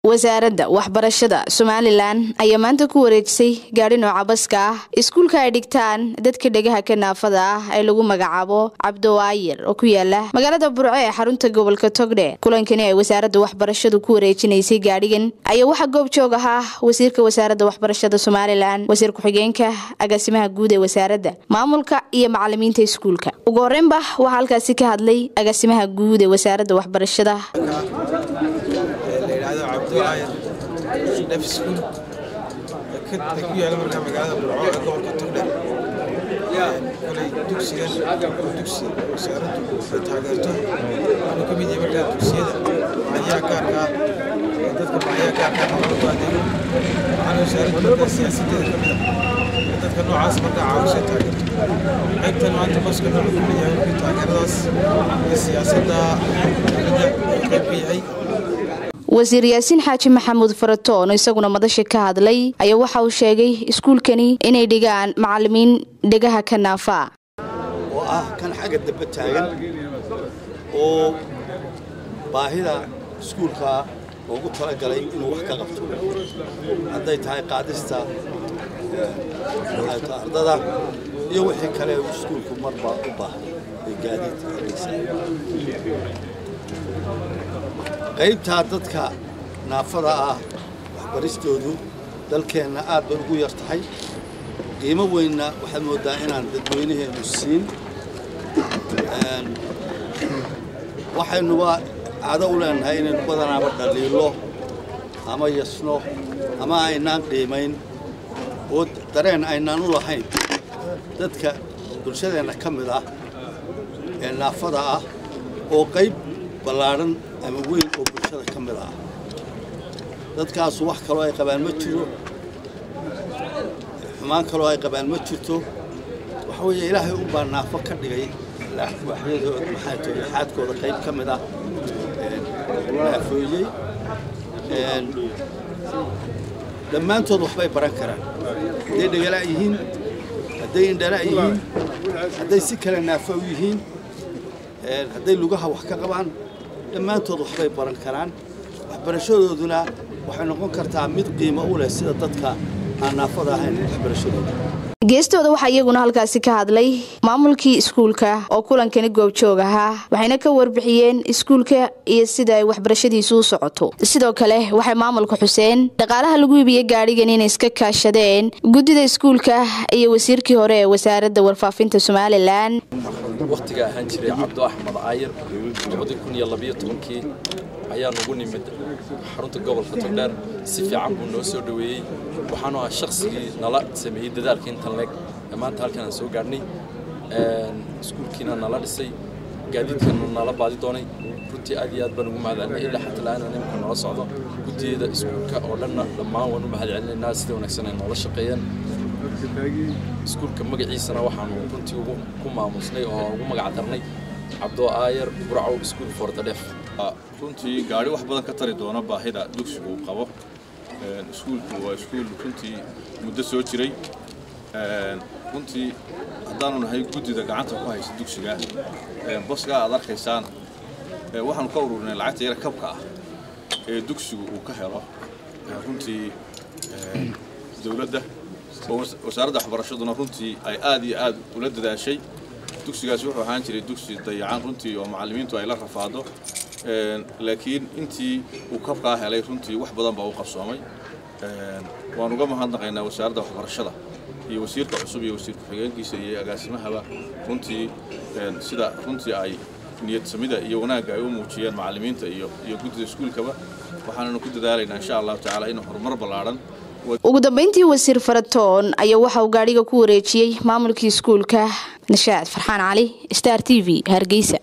wasaaradda waxbarashada somalilan ayaa maanta ku wareejisay gaadhi nooca baska ah iskuulka ay dhigtaan dadka dhegaha ka naafada ah ee lagu magacaabo cabdowaayir oo ku yaala magaalada burco ee xarunta gobolka togdhe kulankani ay wasaaradda waxbarashadu ku wareejinaysay gaadhigan ayaa waxaa goob joog ahaa wasiirka wasaaradda waxbarashada somalilan wasiir ku-xigeenka agaasimaha guud ee wasaaradda maamulka iyo macalimiinta iskuulka ugu horeynba waxaa halkaasi ka hadlay agaasimaha guud ee wasaaradda waxbarashada layidhaahdo cabdiwaayir dhef iskuul ee ku yaala markaa magaalada burco ee gobolka togdheer kolay dugsigan oo dugsi wasaaraddu ay taageerto wuxuu ka mid yahay markaa dugsiyada baahiyaha gaarka ah ee dadka baahiyaha gaarka ah loogu adeego waxaana wasaaraddu markaa siyaasadeeda ka mid ah ee dadka noocaas markaa caawisay taageerto qaybtan maanta baska wuxuu ka mid yahay markii taageeradaas iyo siyaasadda dowladda uu qayb ka yahay wasiir yaasiin xaaji maxamuud faratoon oo isaguna madasha ka hadlay ayaa waxa uu sheegay iskuulkani inay dhigaan macalimiin dhegaha ka naafaa oo ah kan xagga dambe taagan oo baahida iskuulka loogu talagalay inuu wax ka qabto hadday tahay qaadista ardada iyo wixii kale uu iskuulku marba u baahay ee gaadiid xaggiisa qaybtaa dadka naafada ah waxbaristoodu dalkeenna aad bay ugu yar tahay qiimo weynna waxaad mooddaa inaan dadweynaheennu siin waxaynuba caado u leenahay inaynu badanaaba dhaliilo ama yasno ama aynaan qiimayn oo dareen aynaan u lahayn dadka bulshadeenna ka mid ah ee naafada ah oo qayb ballaadhan ama weyn oo bulshada ka mid ah dadkaasu wax kaloo ay qabaan ma jiro xumaan kaloo ay qabaan ma jirto waxa weeye ilaahay unbaa naafo ka dhigay waxyadooda maxaa tahay laxaadkooda qayb ka mid ah naafooyey dhammaantood waxbay baran karaan hadday dhegala' yihiin hadday indhala' yihiin hadday si kale naafo u yihiin hadday lugaha wax ka qabaan dhammaantood waxbay baran karaan waxbarashadooduna waxay noqon kartaa mid qiimo u leh sida dadka aan naafada ahayn waxbarashadooda geestooda waxaa iyaguna halkaasi ka hadlay maamulkii iskuulka oo kulankani goobjoog ahaa waxayna ka warbixiyeen iskuulka iyo sida ay waxbarashadiisu u socoto sidoo kale waxay maamulka xuseen dhaqaalaha lagu iibiyey gaadhigan inay iska kaashadeen guddida iskuulka iyo wasiirkii hore ee wasaaradda warfaafinta somalilan wakhtiga ahaan jiray cabdo axmed caayir kii ayaa nugu nimid xarunta gobolka togdheer si fiican buu noo soo dhoweeyey waxaanu ahaa shaqsigii nala sameeyey dadaalka intan leeg ee maanta halkan aan soo gaadhnay iskuulkiina nala dhisay gaadiidkana nala baadi doonay runtii aad iyo aad baan ugu mahadcelinay ilaa xataa la-aanan imika noola socdo guddiyada iskuulka oo dhanna dhammaan waan u mahadcelinaynaa sida wanaagsan ay noola shaqeeyeen iskuulka magaciisana waxaanu runtii ku maamusnay oo ugu magac darnay cabdo aayar burcow iskuul fordadheef runtii gaari wax badan ka tari doona baahida dugsigu uu qabo iskuulku waa iskuul runtii muddo soo jiray runtii haddaanu nahay guddida gacanta ku haysa dugsiga boskaa aad arkaysaan waxaanu ka ururinay lacagta yara kabka ah ee dugsigu uu ka helo runtii dowladda wasaaradda waxbarashaduna runtii ay aad iyo aad ula dadaashay dugsigaasi wuxuu ahaan jiray dugsi dayacan runtii oo macallimiintu ay la rafaado laakiin intii uu kabkaa helay runtii wax badan baa u qabsoomay waan uga mahadnaqaynaa wasaaradda waxbarashada iyo wasiirka cusub iyo wasiir ku-xigeenkiisa iyo agaasimahaba runtii sida runtii ay niyad samida iyo wanaagga ay u muujiyeen macallimiinta iyo iyo guddida iskuulkaba waxaananu ku dadaalaynaa insha allahu tacaala inuu horumar ballaadhan ugu dambeyntii wasiir faratoon ayaa waxa uu gaadhiga ku wareejiyey maamulkii iskuulka nashaad farxaan cali star t v hargeysa